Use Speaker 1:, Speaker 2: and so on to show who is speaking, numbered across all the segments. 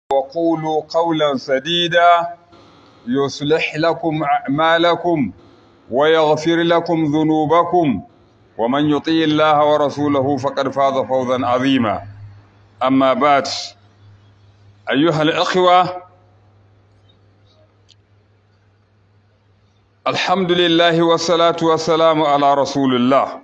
Speaker 1: وقولوا قولا سديدا يصلح لكم أعمالكم ويغفر لكم ذنوبكم ومن يطيع الله ورسوله فقد فاز فوزا عظيما أما بعد أيها الأخوة الحمد لله والصلاة والسلام على رسول الله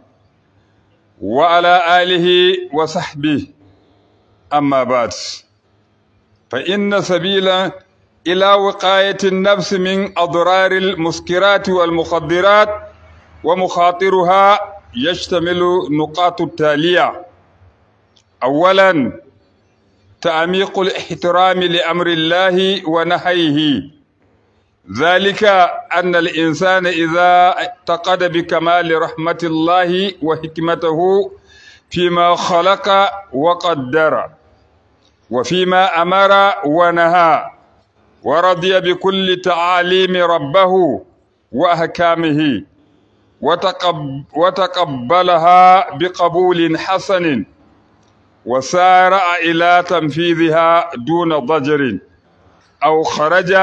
Speaker 1: وعلى آله وصحبه أما بعد فإن سبيلا إلى وقاية النفس من أضرار المسكرات والمخدرات ومخاطرها يشتمل نقاط التالية أولا تعميق الاحترام لأمر الله ونهيه ذلك أن الإنسان إذا اعتقد بكمال رحمة الله وحكمته فيما خلق وقدر وفيما أمر ونهى ورضي بكل تعاليم ربه وأحكامه وتقب وتقبلها بقبول حسن وسارع إلى تنفيذها دون ضجر أو خرج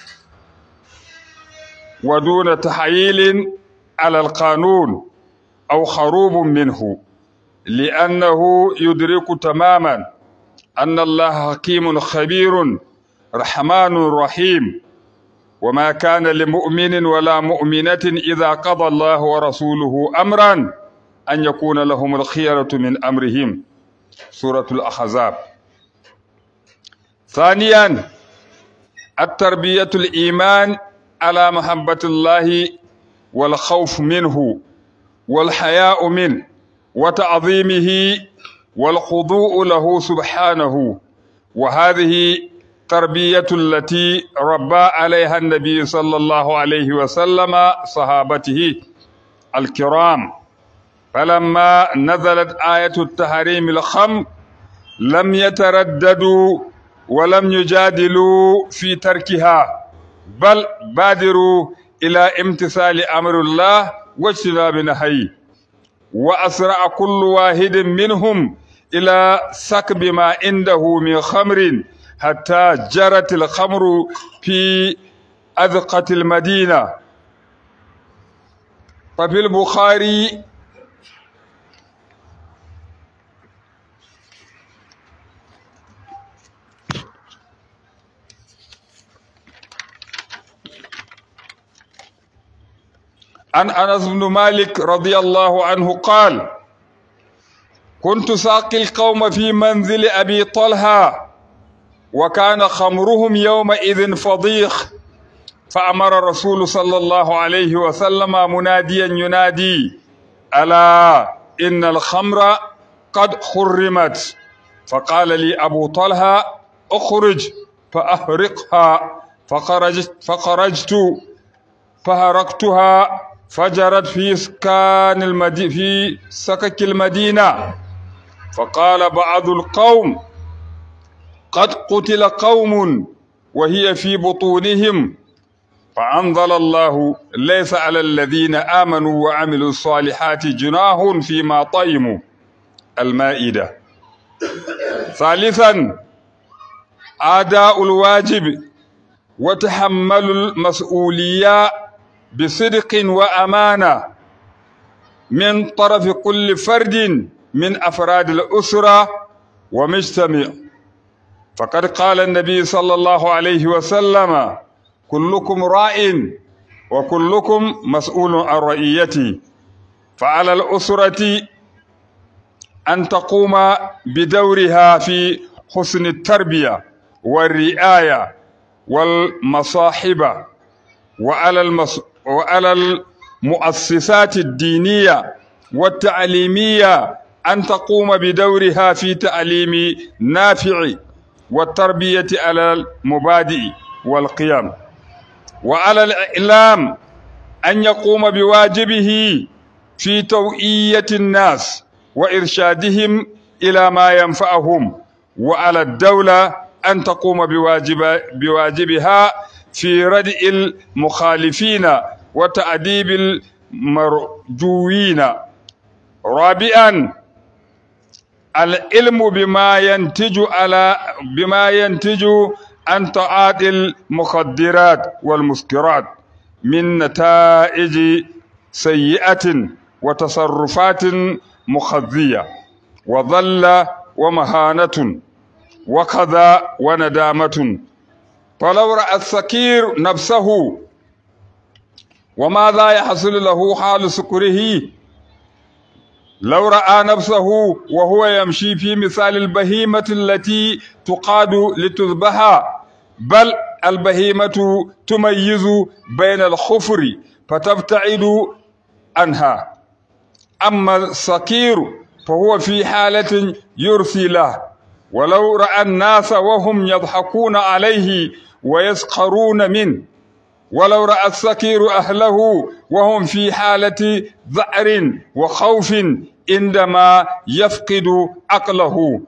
Speaker 1: ودون تحييل على القانون أو خروب منه لأنه يدرك تماما أن الله حكيم خبير رحمن رحيم وما كان لمؤمن ولا مؤمنة إذا قضى الله ورسوله أمرا أن يكون لهم الخيرة من أمرهم سورة الأحزاب ثانيا التربية الإيمان على محبة الله والخوف منه والحياء منه وتعظيمه والخضوع له سبحانه وهذه تربية التي ربى عليها النبي صلى الله عليه وسلم صحابته الكرام فلما نزلت آية التحريم الخمر لم يترددوا ولم يجادلوا في تركها بل بادروا إلى امتثال أمر الله واجتناب نهيه وأسرع كل واحد منهم إلى سكب ما عنده من خمر حتى جرت الخمر في أذقة المدينة ففي البخاري عن انس بن مالك رضي الله عنه قال كنت ساقي القوم في منزل ابي طلحه وكان خمرهم يومئذ فضيخ فامر الرسول صلى الله عليه وسلم مناديا ينادي الا ان الخمر قد حرمت فقال لي ابو طلحه اخرج فاهرقها فخرجت فخرجت فهرقتها فجرت في سكان المدي في سكك المدينة فقال بعض القوم قد قتل قوم وهي في بطونهم فأنزل الله ليس على الذين آمنوا وعملوا الصالحات جناح فيما طيموا المائدة ثالثا أداء الواجب وتحمل المسؤولية بصدق وأمانة من طرف كل فرد من أفراد الأسرة ومجتمع فقد قال النبي صلى الله عليه وسلم كلكم راء وكلكم مسؤول عن رعيته فعلى الأسرة أن تقوم بدورها في حسن التربية والرعاية والمصاحبة وعلى المس... وعلى المؤسسات الدينية والتعليمية أن تقوم بدورها في تعليم نافع والتربية على المبادئ والقيم وعلى الإعلام أن يقوم بواجبه في توعية الناس وإرشادهم إلى ما ينفعهم وعلى الدولة أن تقوم بواجب بواجبها في ردء المخالفين وتأديب المرجوين رابعا العلم بما ينتج على بما ينتج عن تعاطي المخدرات والمسكرات من نتائج سيئة وتصرفات مخزية وظل ومهانة وكذا وندامة فلو رأى السكير نفسه وماذا يحصل له حال سكره لو رأى نفسه وهو يمشي في مثال البهيمة التي تقاد لتذبح بل البهيمة تميز بين الخفر فتبتعد عنها أما السكير فهو في حالة يرثي له ولو رأى الناس وهم يضحكون عليه ويسخرون منه ولو رأى السكير أهله وهم في حالة ذعر وخوف عندما يفقد عقله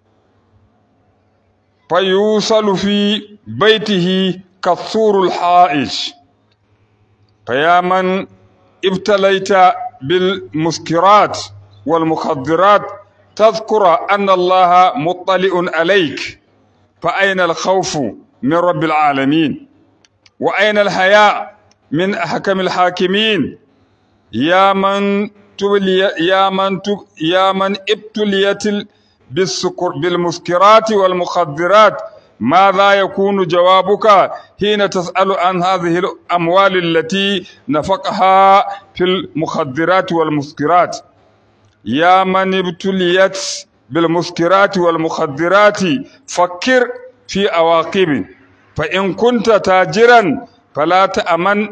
Speaker 1: فيوصل في بيته كالثور الحائش فيا من ابتليت بالمسكرات والمخدرات تذكر أن الله مطلع عليك فأين الخوف من رب العالمين وأين الحياء من أحكم الحاكمين يا من تبلي يا من تب يا من ابتليت بالسكر بالمسكرات والمخدرات ماذا يكون جوابك حين تسأل عن هذه الأموال التي نفقها في المخدرات والمسكرات يا من ابتليت بالمسكرات والمخدرات فكر في عواقب فإن كنت تاجرا فلا تأمن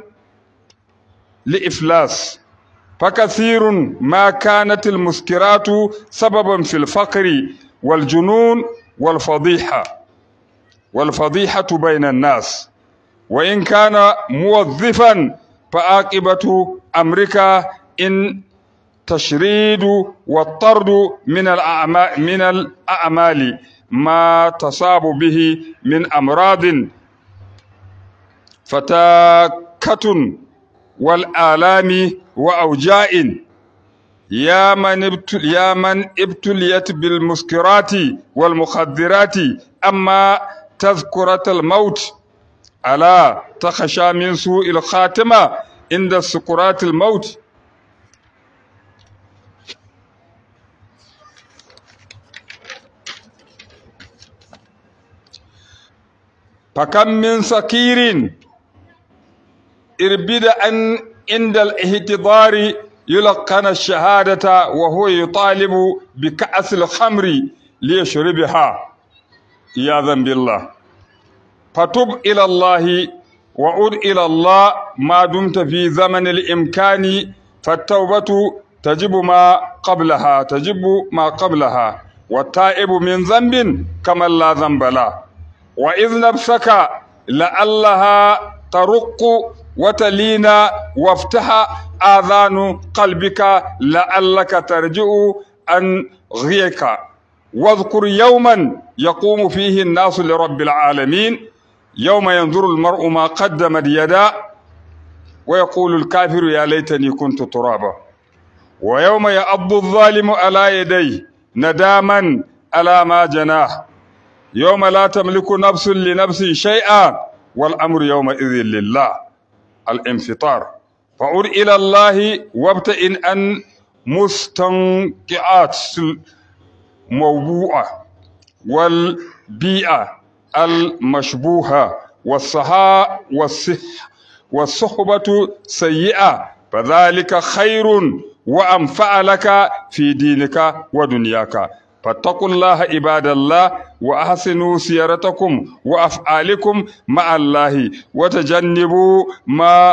Speaker 1: لإفلاس فكثير ما كانت المسكرات سببا في الفقر والجنون والفضيحة والفضيحة بين الناس وإن كان موظفا فعاقبة أمريكا إن تشريد والطرد من الأعمال من الأعمال ما تصاب به من أمراض فتاكة والآلام وأوجاع يا من ابتل يا من ابتليت بالمسكرات والمخدرات أما تذكرة الموت ألا تخشى من سوء الخاتمة عند سكرات الموت فكم من سكير اربد أن عند الاهتضار يلقن الشهادة وهو يطالب بكأس الخمر ليشربها عياذا بالله فتب إلى الله وعد إلى الله ما دمت في زمن الإمكان فالتوبة تجب ما قبلها تجب ما قبلها والتائب من ذنب كمن لا ذنب له وإذ نفسك لعلها ترق وتلين وافتح آذان قلبك لعلك ترجع عن غيك واذكر يوما يقوم فيه الناس لرب العالمين يوم ينظر المرء ما قدمت يدا ويقول الكافر يا ليتني كنت ترابا ويوم يعض الظالم على يديه نداما على ما جناه يوم لا تملك نفس لنفس شيئا والأمر يومئذ لله الانفطار فعد إلى الله وابتئن أن مستنقعات الموبوءة والبيئة المشبوهة والصحاء والصح والصحبة سيئة فذلك خير وأنفع لك في دينك ودنياك فاتقوا الله عباد الله وأحسنوا سيرتكم وأفعالكم مع الله وتجنبوا ما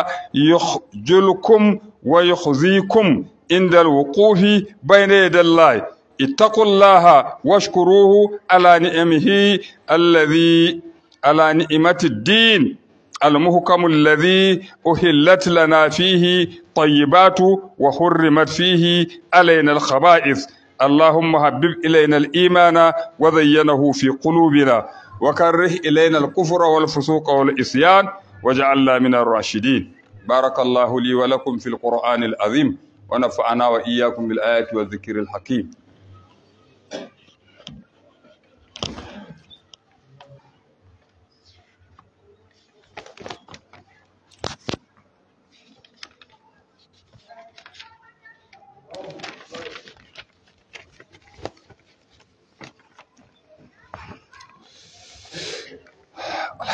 Speaker 1: يخجلكم ويخزيكم عند الوقوف بين يدي الله اتقوا الله واشكروه على نعمه الذي على نعمة الدين المحكم الذي أهلت لنا فيه طيبات وحرمت فيه علينا الخبائث اللهم حبب إلينا الإيمان وزينه في قلوبنا وكره إلينا الكفر والفسوق والعصيان واجعلنا من الراشدين بارك الله لي ولكم في القرآن العظيم ونفعنا وإياكم بالآيات والذكر الحكيم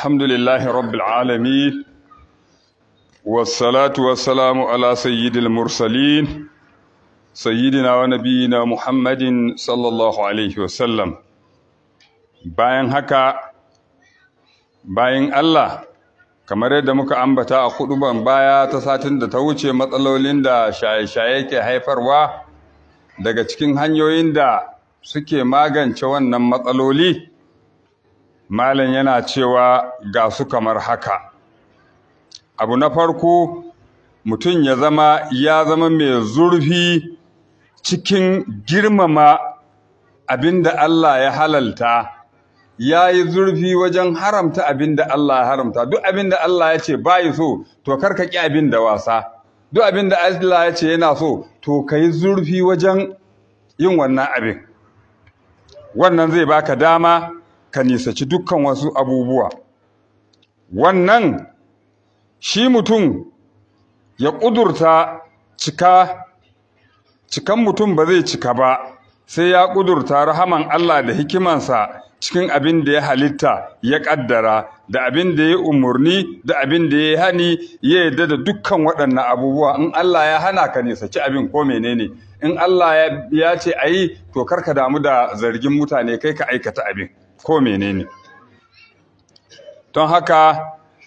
Speaker 1: الحمد لله رب العالمين والصلاة والسلام على سيد المرسلين سيدنا ونبينا محمد صلى الله عليه وسلم bayan haka bayan Allah kamar yadda muka ambata a huduban baya ta satin da ta wuce matsalolin da shaye-shaye ke haifarwa daga cikin hanyoyin da suke magance wannan matsaloli malam yana cewa ga su kamar haka abu na farko mutum ya zama ya zama mai zurfi cikin girmama abin da Allah ya halalta ya yi zurfi wajen haramta abin da Allah ya haramta duk abin da Allah ya ce bayi so to karka ƙi abin da wasa duk abin da Allah ya ce yana so to ka yi zurfi wajen yin wannan abin wannan zai baka dama ka nisaci dukkan wasu abubuwa wannan shi mutum ya ƙudurta cika cikan mutum ba zai cika ba sai ya ƙudurta rahaman Allah da hikimansa cikin abin da ya halitta ya ƙaddara da abin da ya umarni da abin da ya hani ya yarda da dukkan waɗannan abubuwa in Allah ya hana ka ne saki abin ko menene in Allah ya ce a yi to karka damu da zargin mutane kai ka aikata abin ko menene don haka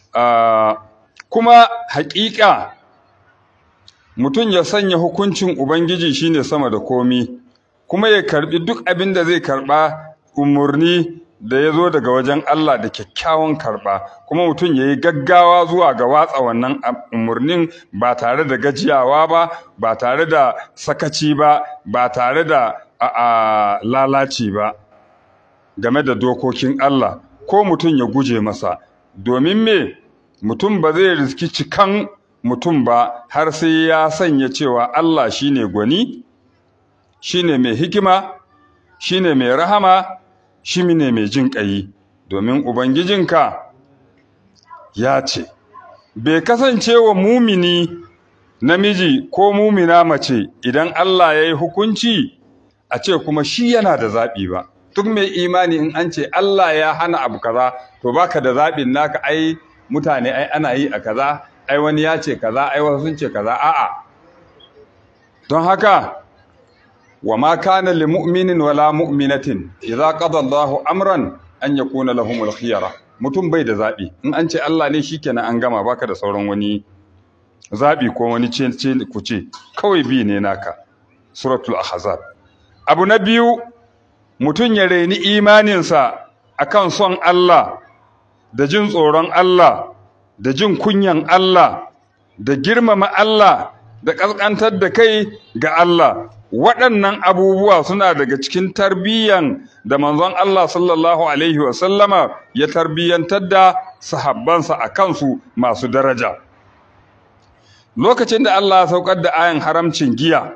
Speaker 1: kuma haƙiƙa mutum ya sanya hukuncin Ubangiji shine sama da komi kuma ya karbi duk abin da zai karba umarni da ya zo daga wajen Allah da kyakkyawan karba kuma mutum ya yi gaggawa zuwa ga watsa wannan umarnin ba tare da gajiyawa ba ba tare da sakaci ba ba tare da a lalaci ba game da dokokin Allah ko mutum ya guje masa domin me mutum ba zai riski cikan mutum ba har sai ya sanya cewa Allah shine gwani shine mai hikima shine mai rahama shine mai jin ƙayi domin ubangijinka ya ce bai kasance wa mumini namiji ko mumina mace idan Allah ya yi hukunci a ce kuma shi yana da zaɓi ba duk mai imani in an ce Allah ya hana abu kaza to baka da zaɓin naka ai mutane ai ana yi a kaza ai wani ya ce kaza ai wasu sun ce kaza a'a don haka wa ma kana lil mu'minin wala mu'minatin idza qada Allahu amran an yakuna lahumul khiyara mutum bai da zabi in an ce Allah ne shikenan an gama baka da sauran wani zabi ko wani ce ce ku ce kawai bi ne naka suratul ahzab abu na biyu mutum ya reni imaninsa akan son Allah da jin tsoron Allah da jin kunyan Allah da girmama Allah da ƙasƙantar da kai ga Allah waɗannan abubuwa suna daga cikin tarbiyyan da manzon Allah sallallahu alaihi wasallama ya tarbiyyantar da sahabbansa a kansu masu daraja lokacin da Allah ya saukar da ayan haramcin giya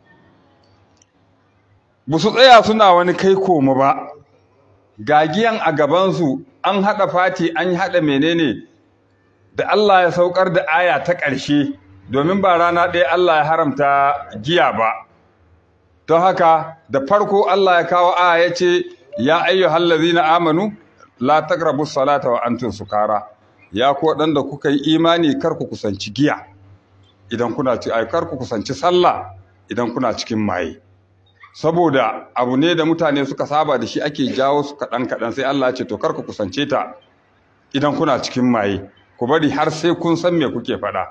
Speaker 1: ba su tsaya suna wani kai koma ba ga giyan a gabansu an haɗa fati an haɗa menene da Allah ya saukar da aya ta ƙarshe domin ba rana ɗaya Allah ya haramta giya ba don haka da farko Allah ya kawo aya ya ce ya ayyuhal ladzina amanu la taqrabu salata wa antum sukara ya ku waɗanda kuka yi imani kar ku kusanci giya idan kuna ci ai kar ku kusanci sallah idan kuna cikin maye saboda abu ne da mutane suka saba da shi ake jawo su kaɗan kaɗan sai Allah ya ce to kar ku kusance ta idan kuna cikin maye ku bari har sai kun san me kuke faɗa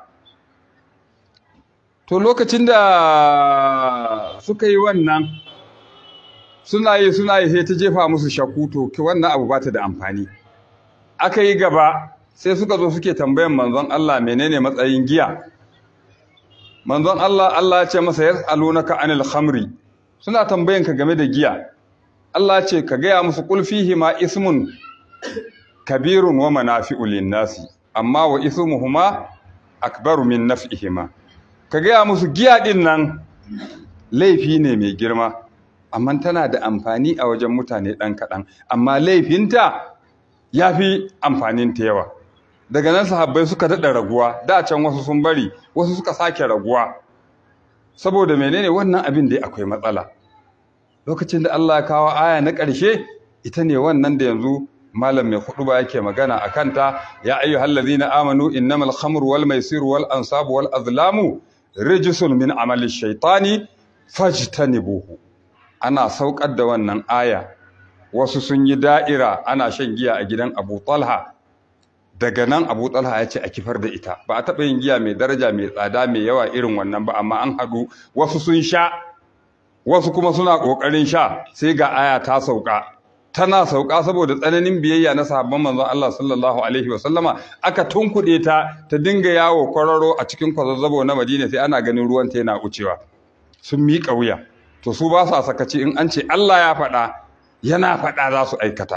Speaker 1: to lokacin da suka yi wannan suna yi suna yi sai ta jefa musu shakku to ki wannan abu ba ta da amfani aka yi gaba sai suka zo suke tambayan manzon Allah menene matsayin giya manzon Allah Allah ya ce masa yas'alunaka anil khamri suna tambayan ka game da giya Allah ya ce ka gaya musu qul fihi ma ismun kabirun wa manafi'u lin-nasi amma wa ismuhuma akbaru min naf'ihima ka gaya musu giya din nan laifi ne mai girma amma tana da amfani a wajen mutane ɗan kaɗan amma laifinta ya fi amfaninta yawa daga nan sahabbai suka daɗa raguwa da can wasu sun bari wasu suka sake raguwa saboda menene wannan abin da akwai matsala lokacin da Allah ya kawo aya na ƙarshe ita ne wannan da yanzu malam mai hudu ba yake magana a kanta ya ayyuhal ladina amanu innamal khamru wal maisiru wal ansabu wal azlamu rijsun min amali shaitani fajtanibuhu ana saukar da wannan aya wasu sun yi da'ira ana shan giya a gidan Abu Talha daga nan Abu Talha ya ce a kifar da ita ba a taɓa yin giya mai daraja mai tsada mai yawa irin wannan ba amma an haɗu wasu sun sha wasu kuma suna ƙoƙarin sha sai ga aya ta sauka tana sauka saboda tsananin biyayya na sahabban manzon Allah sallallahu alaihi wa sallama aka tunkuɗe ta ta dinga yawo kwararo a cikin kwazazzabo na Madina sai ana ganin ruwan ta yana wucewa sun miƙa wuya to su ba sa sakaci in an ce Allah ya faɗa yana faɗa za su aikata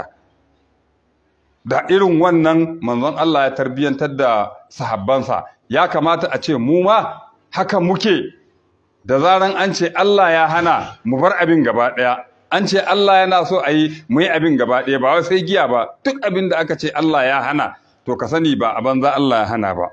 Speaker 1: da irin wannan manzon Allah ya tarbiyantar da sahabbansa ya kamata a ce mu ma haka muke da zaran an ce Allah ya hana mu bar abin gaba ɗaya an ce Allah yana so a yi mu yi abin gaba ɗaya ba wai sai giya ba duk abin da aka ce Allah ya hana to ka sani ba a banza Allah ya hana ba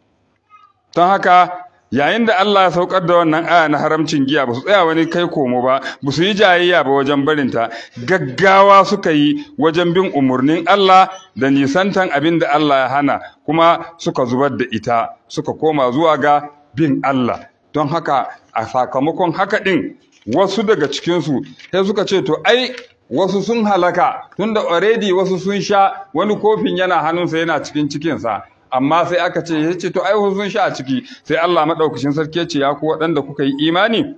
Speaker 1: don haka yayin da Allah ya saukar da wannan aya na haramcin giya ba su tsaya wani kai komo ba ba su yi jayayya ba wajen barinta gaggawa suka yi wajen bin umarnin Allah da nisantan abin da Allah ya hana kuma suka zubar da ita suka koma zuwa ga bin Allah don haka a sakamakon haka ɗin wasu daga cikinsu sai suka ce to ai wasu sun halaka tunda already wasu sun sha wani kofin yana hannunsa yana cikin cikinsa amma sai aka ce ya ce to ai wasu sun sha a ciki sai Allah maɗaukacin sarki ya ce ya ku waɗanda kuka yi imani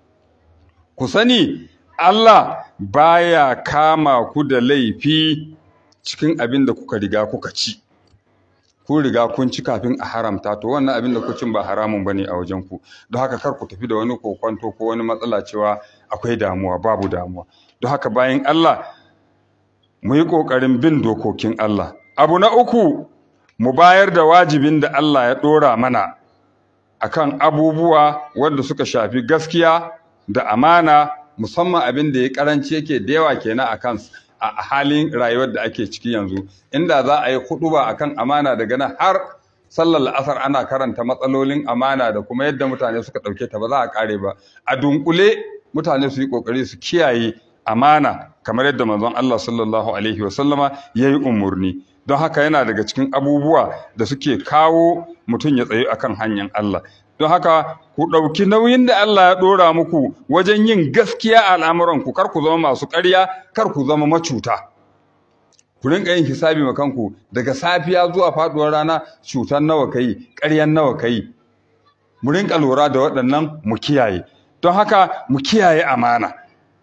Speaker 1: ku sani Allah baya kama ku da laifi cikin abin da kuka riga kuka ci kun riga kun ci kafin a haramta to wannan abin da ku cin ba haramun bane a wajen ku don haka kar ku tafi da wani kokwanto ko wani matsala cewa akwai damuwa babu damuwa don haka bayan Allah mu yi kokarin bin dokokin Allah abu na uku mu bayar da wajibin da Allah ya dora mana akan abubuwa wanda suka shafi gaskiya da amana musamman abin da ya karanci yake da yawa kenan akan a halin rayuwar da ake ciki yanzu inda za a yi huɗuba akan amana daga nan har sallar la'asar ana karanta matsalolin amana da kuma yadda mutane suka ɗauke ta ba za a ƙare ba a dunkule mutane su yi ƙoƙari su kiyaye amana kamar yadda manzon Allah sallallahu alaihi wasallama ya yi umarni don haka yana daga cikin abubuwa da suke kawo mutum ya tsaye akan hanyar Allah don haka ku ɗauki nauyin da Allah ya ɗora muku wajen yin gaskiya a al'amuranku kar ku zama masu ƙarya kar ku zama macuta ku rinka yin hisabi ma kanku daga safiya zuwa faɗuwar rana cutar nawa kai ƙaryan nawa kai mu rinka lura da waɗannan mu kiyaye don haka mu kiyaye amana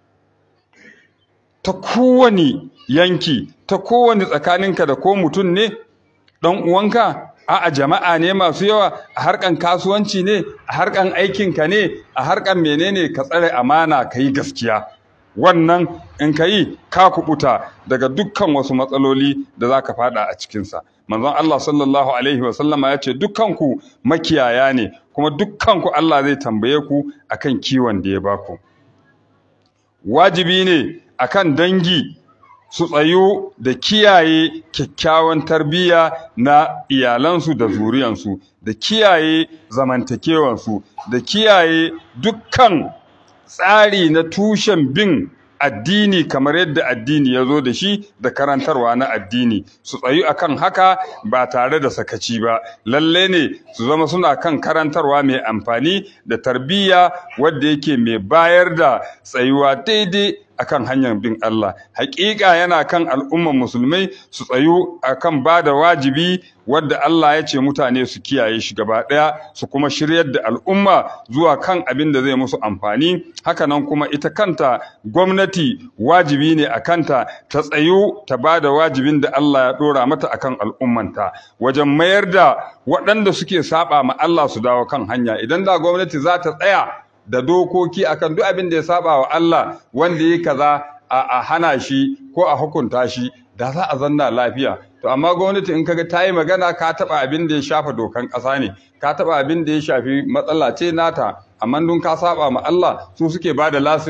Speaker 1: ta kowane yanki ta kowane tsakaninka da ko mutum ne ɗan uwanka a'a jama'a ne masu yawa a harkan kasuwanci ne a harkan aikinka ne a harkan menene ka tsare amana ka yi gaskiya wannan in ka yi ka kubuta daga dukkan wasu matsaloli da za ka fada a cikinsa manzon Allah sallallahu alaihi wasallama ya ce dukkanku makiyaya ne kuma dukkanku Allah zai tambaye ku akan kiwon da ya baku wajibi ne akan dangi su tsayu da kiyaye kyakkyawan tarbiyya na iyalansu da zuriyansu da kiyaye zamantakewansu da kiyaye dukkan tsari na tushen bin addini kamar yadda addini ya zo da shi da karantarwa na addini su tsayu akan haka ba tare da sakaci ba lalle ne su zama suna kan karantarwa mai amfani da tarbiyya wadda yake mai bayar da tsayuwa daidai akan hanyar bin Allah hakika yana kan al'umman musulmai su tsayu akan ba da wajibi wadda Allah ya ce mutane su kiyaye shi gaba ɗaya su kuma shiryar da al'umma zuwa kan abin da zai musu amfani hakanan kuma ita kanta gwamnati wajibi ne a kanta ta tsayu ta ba da wajibin da Allah ya ɗora mata akan al'ummanta wajen mayar da waɗanda suke saba ma Allah su dawo kan hanya idan da gwamnati za ta tsaya da dokoki akan duk abin da ya saba wa Allah wanda ya kaza a hana shi ko a hukunta shi da za a zanna lafiya to amma gwamnati in kaga ta yi magana ka taba abin da ya shafa dokan ƙasa ne ka taba abin da ya shafi matsala ce nata amma dun ka saba ma Allah su suke ba da lasin ma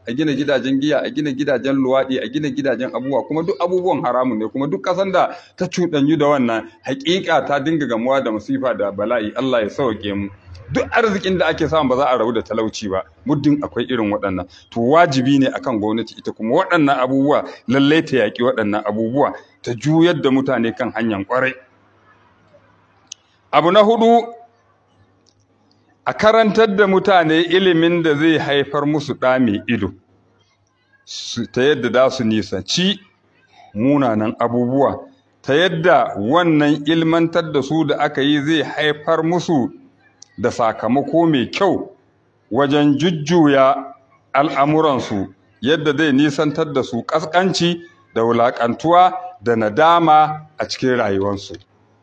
Speaker 1: a gina gidajen giya a gina gidajen luwaɗi a gina gidajen abubuwa kuma duk abubuwan haramun ne kuma duk ƙasan da ta cuɗanyu da wannan haƙiƙa ta dinga gamuwa da masifa da bala'i Allah ya sauke mu duk arzikin da ake samu ba za a rabu da talauci ba muddin akwai irin waɗannan to wajibi ne akan gwamnati ita kuma waɗannan abubuwa lallai ta yaƙi waɗannan abubuwa ta juyar da mutane kan hanyar ƙwarai abu na hudu a karantar da mutane ilimin da zai haifar musu ɗa mai ido ta yadda za su nisanci munanan abubuwa ta yadda wannan ilmantar da su da aka yi zai haifar musu da sakamako mai kyau wajen jujjuya al'amuransu yadda zai nisantar da su ƙasƙanci da wulaƙantuwa da nadama a cikin rayuwarsu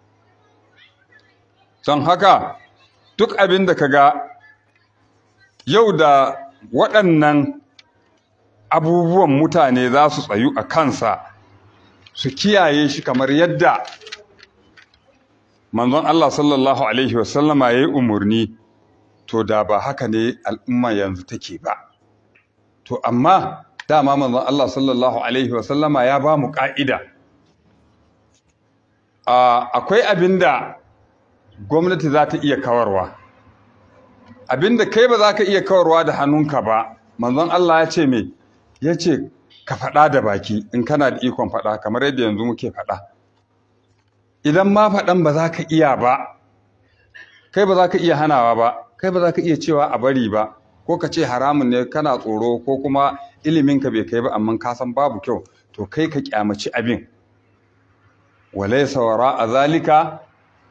Speaker 1: don haka duk abin da ka ga yau da waɗannan abubuwan mutane za su tsayu a kansa su kiyaye shi kamar yadda manzon Allah sallallahu Alaihi wasallama ya yi umarni to da ba haka ne al'umma yanzu take ba to amma dama manzon Allah sallallahu Alaihi wasallama ya ba mu ƙa'ida akwai abin da gwamnati za ta iya kawarwa abinda kai ba za ka iya kawarwa da hannunka ba manzon Allah ya ce me ya ce ka faɗa da baki in kana da ikon faɗa kamar yadda yanzu muke faɗa idan ma faɗan ba za ka iya ba kai ba za ka iya hanawa ba kai ba za ka iya cewa a bari ba ko ka ce haramun ne kana tsoro ko kuma iliminka bai kai ba amma ka san babu kyau to kai ka kyamaci abin walaysa wara a zalika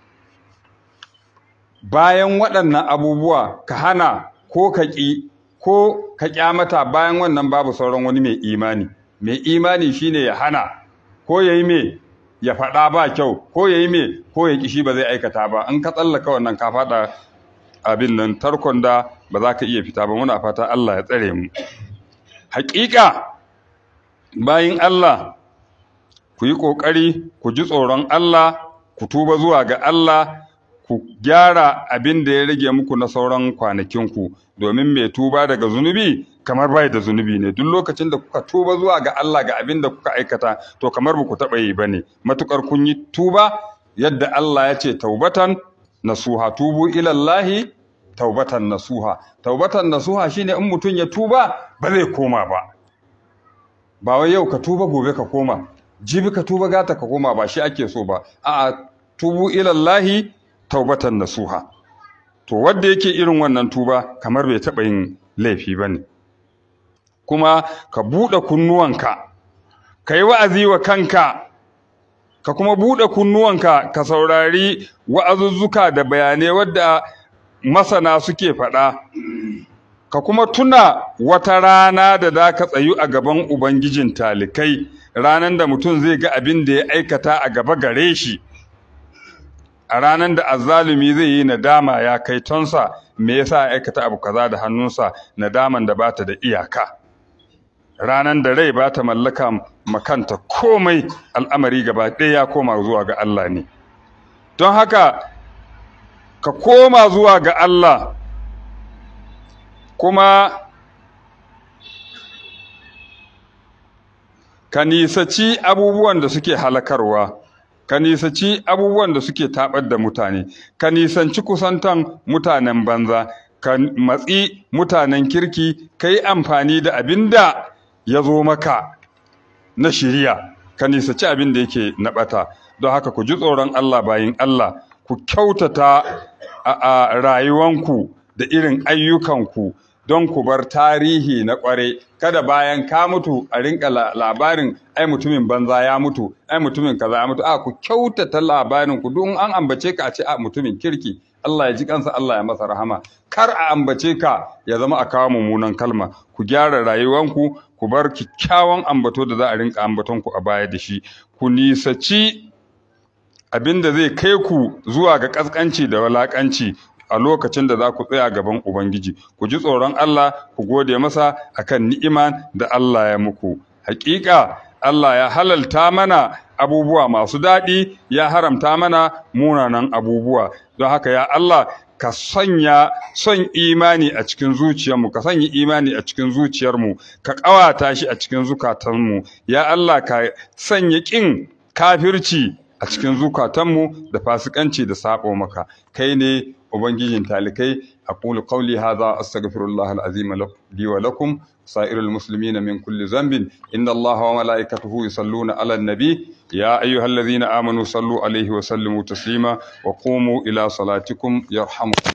Speaker 1: bayan waɗannan abubuwa ka hana ko ka ƙi ko ka ƙyamata bayan wannan babu sauran wani mai imani mai imani shine ya hana ko ya yi me ya faɗa ba kyau ko ya yi me ko ya ƙi shi ba zai aikata ba in ka tsallaka wannan ka faɗa abin nan tarkon da ba za ka iya fita ba muna fata Allah ya tsare mu haƙiƙa bayin Allah ku yi ƙoƙari ku ji tsoron Allah ku tuba zuwa ga Allah ku gyara abin da ya rage muku na sauran kwanakinku domin mai tuba daga zunubi kamar bai da zunubi ne duk lokacin da kuka tuba zuwa ga Allah ga abin da kuka aikata to kamar ba ku taɓa yi ba ne matukar kun yi tuba yadda Allah ya ce taubatan nasuha tubu ilallahi taubatan nasuha taubatan nasuha shine in mutum ya tuba ba zai koma ba ba wai yau ka tuba gobe ka koma jibi ka tuba gata ka koma ba shi ake so ba a'a tubu ilallahi taubatan nasuha to wanda yake irin wannan tuba kamar bai taɓa yin laifi ba ne kuma ka buɗe kunnuwanka ka yi wa'azi wa kanka ka kuma buɗe kunnuwanka ka saurari wa'azuzzuka da bayanai wadda masana suke faɗa ka kuma tuna wata rana da za ka tsayu a gaban ubangijin talikai ranar da mutum zai ga abin da ya aikata a gaba gare shi a ranar da azzalumi zai yi nadama ya kai tonsa me yasa ya aikata abu kaza da hannunsa nadaman da bata da iyaka ranar da rai bata mallaka makanta komai al'amari gaba ɗaya ya koma zuwa ga Allah ne don haka ka koma zuwa ga Allah kuma ka nisaci abubuwan da suke halakarwa ka nisaci abubuwan da suke taɓar da mutane ka nisanci kusantan mutanen banza ka matsi mutanen kirki ka yi amfani da abin da ya zo maka na shiriya ka nisaci abin da yake na ɓata don haka ku ji tsoron Allah bayin Allah ku kyautata a rayuwanku da irin ayyukanku don ku bar tarihi na ƙware kada bayan ka mutu a rinka labarin ai mutumin banza ya mutu ai mutumin kaza ya mutu a ku kyautata labarin ku duk an ambace ka a ce a mutumin kirki Allah ya ji kansa Allah ya masa rahama kar a ambace ka ya zama a kawo mummunan kalma ku gyara rayuwanku ku bar kyakkyawan ambato da za a rinka ambaton ku a baya da shi ku nisaci abin da zai kai ku zuwa ga ƙasƙanci da walaƙanci a lokacin da za ku tsaya gaban Ubangiji, ku ji tsoron Allah, ku gode masa akan ni'ima da Allah ya muku. Hakika Allah ya halalta mana abubuwa masu daɗi, ya haramta mana munanan abubuwa. Don haka ya Allah ka sanya son imani a cikin zuciyarmu ka sanya imani a cikin zuciyarmu ka ƙawata shi a cikin zukatanmu ya Allah ka sanya ƙin kafirci a cikin zukatanmu da fasikanci da sabo maka kai ne ubangijin talikai aqulu qawli hadha astaghfirullah alazim li wa lakum سائر المسلمين من كل ذنب إن الله وملائكته يصلون على النبي يا أيها الذين آمنوا صلوا عليه وسلموا تسليما وقوموا إلى صلاتكم يرحمكم